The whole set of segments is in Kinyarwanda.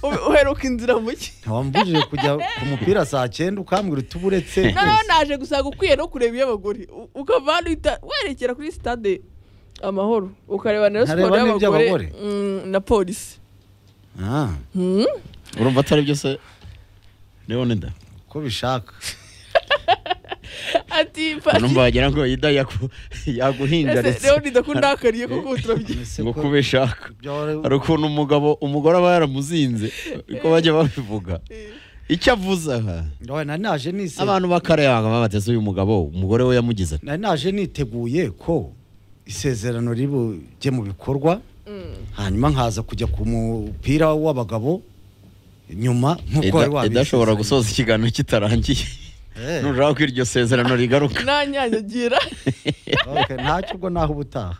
uheruka inzira mu cyi wambujije kujya ku mupira saa cyenda ukambwira uti uburetse noneho naje gusanga ukwiye no kureba iy'abagore U- ukava hano uhita werekera kuri sitade amahoro ukareba nayo Nkareba siporo n'iby'abagore? y'abagore mm, na polisi Ah, Hmm? urumva atari byo se ndabona inda ko ubishaka ati urumva wagira ngo yida yaku- yaguhingaritse rero ndakundakariye kuko turabye Ese ngo ko kuba ishaka ibyo wari- hari ukuntu umugabo umugore aba yaramuzinze uko bajya babivuga icyo avuze aha Oya, nari naje nise abantu bakareba bakaba bateze uyu mugabo umugore we yamugize ati nari naje niteguye ko isezerano ribujye mu bikorwa hanyuma nkaza kujya ku mupira w'abagabo nyuma nk'uko wari "Eda- idashobora wabisezeranye." gusoza ikiganiro kitarangiye Eh, nuraba ko iryo sezerano rigaruka nanyanyagira okay, ntacyo ubwo naho ubutaha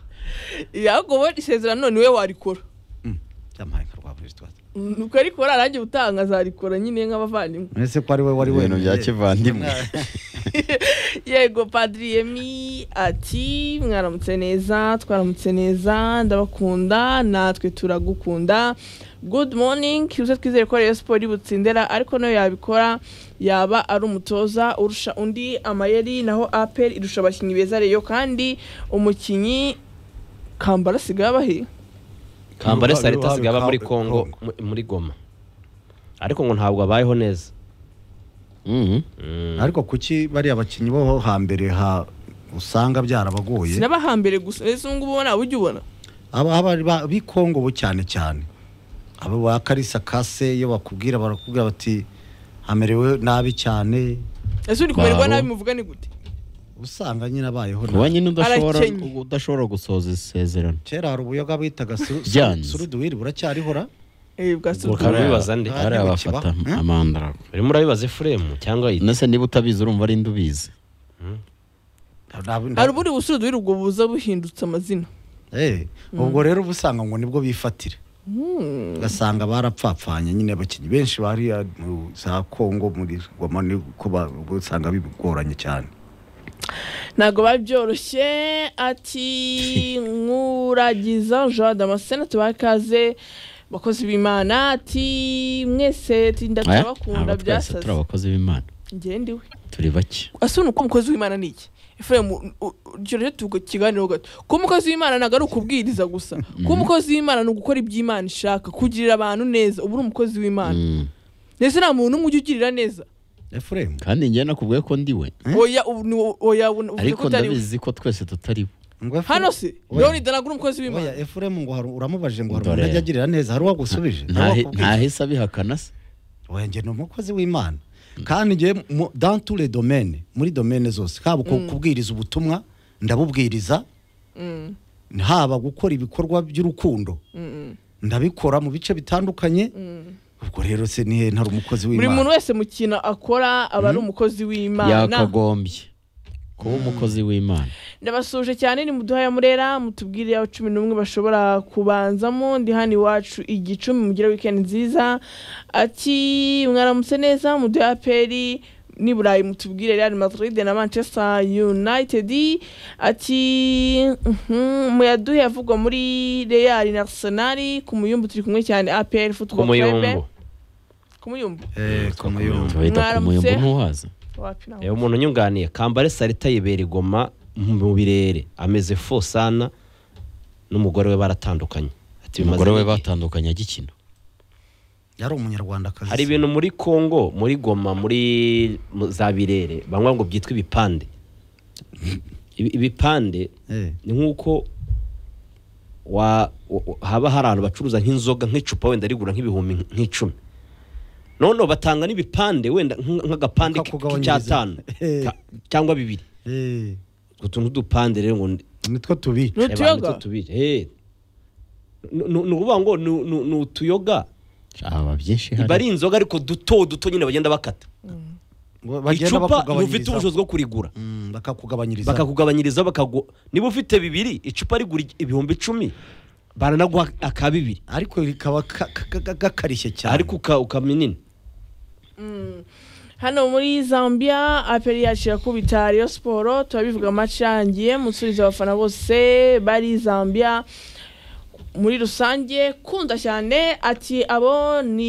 ahubwo wowe isezerano niwe warikora Mm, yampaye nka rwa buri sitade. Mm, ukarikora arangiye utanga azarikora nyine nk'abavandimwe None se ko ari we wari ibintu wenyine? bya kivandimwe yego padiri yemi ati mwaramutse neza twaramutse neza ndabakunda natwe turagukunda good morning uze twizere ko rero siporo butsindera ariko nayo yabikora yaba ari umutoza urusha undi amayeri naho apel irusha abakinnyi beza reyo kandi umukinnyi kambara asigaye abahe kambare salita Uruhare- asigaye aba muri uruhare- kongo Congo. mu- muri goma ariko ngo ntabwo abayeho neza Mhm. Mm. ariko kuki bariya bakinnyi bo hambere ha usanga byarabagoye sinabahambere gusa ese ubu ngubu ntawe ujya ubona aba aba- ba- b'i Kongo bo cyane cyane abo ba Karisa Kase iyo bakubwira barakubwira bati amerewe nabi cyane ese uri kumererwa Babo. nabi muvugane gute usanga nyine abayeho kuba nyine udashobora Arakennye. udashobora gusoza isezerano kera hari ubuyoga bitaga suru- Byanze. suruduwiri buracyarihora Eh, bwa Ubwo Sultan. Urabibaza nde? hariya bafata Ntibukibaho. Eh? amandara urimo urabibaza efuremu cyangwa yida nese niba utabizi urumva ari nde ubizi hari ubundi busudu ubwo buza buhindutse amazina Eh, ubwo rero uba usanga ngo nibwo bifatira ugasanga barapfapfanye nyine abakinnyi benshi bari za kongo muri goma ni ko ba- ubwo usanga bigoranye cyane ntabwo biba byoroshye ati nkuragiza jean damascene tubahe ikaze bakozi b'imana ati mwese ati ndatabakunda Ntabwo twese turi byasaze abakozi b'imana ngendiwe turi bake asubiye uko umukozi w'imana ni iki efuremu rero tukiganiraho gato kuba umukozi w'imana ntabwo ari ukubwiriza gusa kuba umukozi w'imana ni ugukora ibyo imana ishaka kugirira abantu neza uba uri umukozi w'imana Mm. ndetse nta muntu n'umwe ujya ugirira neza efuremu kandi njye nakubwiye ko ndiwe oya ubu ni wo- oya ubu- uvuze ko ariko utari we ndabizi ko twese tutari bo ngo Efuremu- hano se Oya. leonide ntabwo uri umukozi w'imana Oya, efuremu ngo hari uramubajije ngo hari Dore. umuntu ajya agirira neza hari uwagusubije Ntahe- Hari ntahise abihakana se uwakubwira. Oya, njye ni umukozi w'imana kandi njye mu- dans tous les domaines muri domaine zose haba ku- kubwiriza ubutumwa ndabubwiriza Mm, haba gukora ibikorwa by'urukundo mm, ndabikora mu bice bitandukanye mm. ubwo rero se nihe ntari umukozi buri w'imana muntu wese mu kintu akora aba ari umukozi w'imana yakagombye kuba umukozi w'imana ndabasuje cyane ni muduha ya murera mutubwire aho cumi n'umwe bashobora kubanzamo ndi hano iwacu igicumi mugire wikendi nziza ati mwaramutse neza muduha ya peri ni burayi mutubwire real madrid na manchester united ati mhm, muyaduhe avugwa muri real na arsenal ku muyumbu turi kumwe cyane apr ku football club muyumbu ku muyumbu Eh, ku muyumbu. tuhita ku Mwaramutse. muyumbu ntuhaza wapi nawe reba umuntu unyunganiye kambare salita yibera igoma mu birere ameze fosana n'umugore we baratandukanye Ati, bimaze umugore we iki? batandukanye agikina yari umunyarwandakazi hari ibintu muri kongo muri goma muri mu- za birere banywa ngo byitwa ibipande Ibi- ibipande Eh. ni nk'uko wa- wa- wa- haba hari ahantu bacuruza nk'inzoga nk'icupa wenda rigura nk'ibihumbi nk'icumi noneho batanga n'ibipande wenda nk- nk'agapande k- Bakakugabanyiriza. k'icyatanu Eh. ka- cyangwa bibiri Eh, utwo tuntu tw'udupande rero ngo ni- nitwo tubica eh, N'utuyoga? bantu tubiri Eh. Ni- ni ni ukuvuga ngo ni- ni ni utuyoga aba byinshi iba ari hari inzoga ariko duto duto nyine bagenda bakata Ngo icupa ntufite bakugabanyirizaho. ubushobozi bwo kurigura Mm, bakakugabanyiriza bakakugabanyiriza bakagu niba ufite bibiri icupa rigura ibihumbi icumi baranaguha aka bibiri ariko rikaba ka- ka- ka- gakarishye cyane ariko uka- ukama inini hano muri zambia aperi yacu irakubita Rayon siporo turabivuga amaci yangiye musubiza abafana bose bari zambia muri rusange kunda cyane ati abo ni